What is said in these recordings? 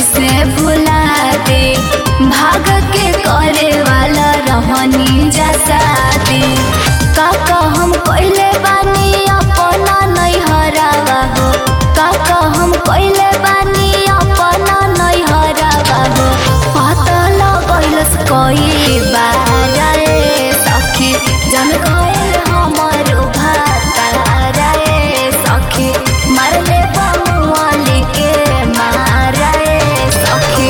कैसे भुला दे भाग के करे वाला रहनी जैसा दे काका हम पहले बानी अपना नहीं हरावा हो काका हम पहले बानी अपना नहीं हरावा हो पता लगैलस कई बार रे सखी जन गए हमर भातार रे सखी मारले बमुआली के मार रे सखी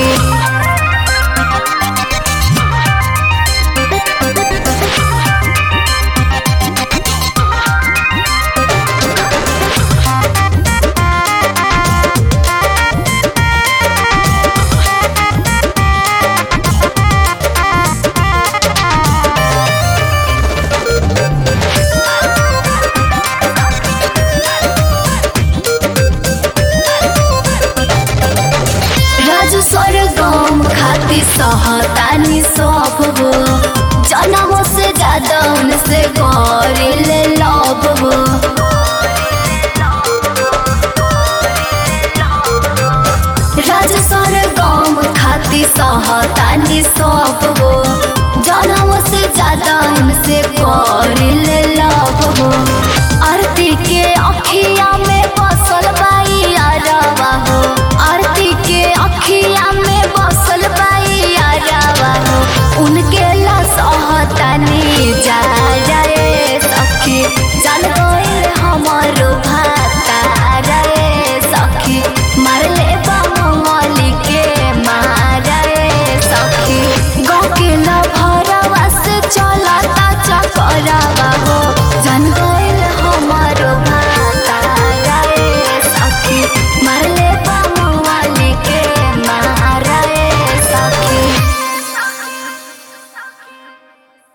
राजू स्वर्गम खाती सहतानी सब हो जनम से ज्यादा उनसे करिले लव हो राजू स्वर्गम खाती सहतानी सब हो जनम से ज्यादा उनसे करिले लव हो आरती के अखिया में बसल बाई अरवा हो आरती के अखिया में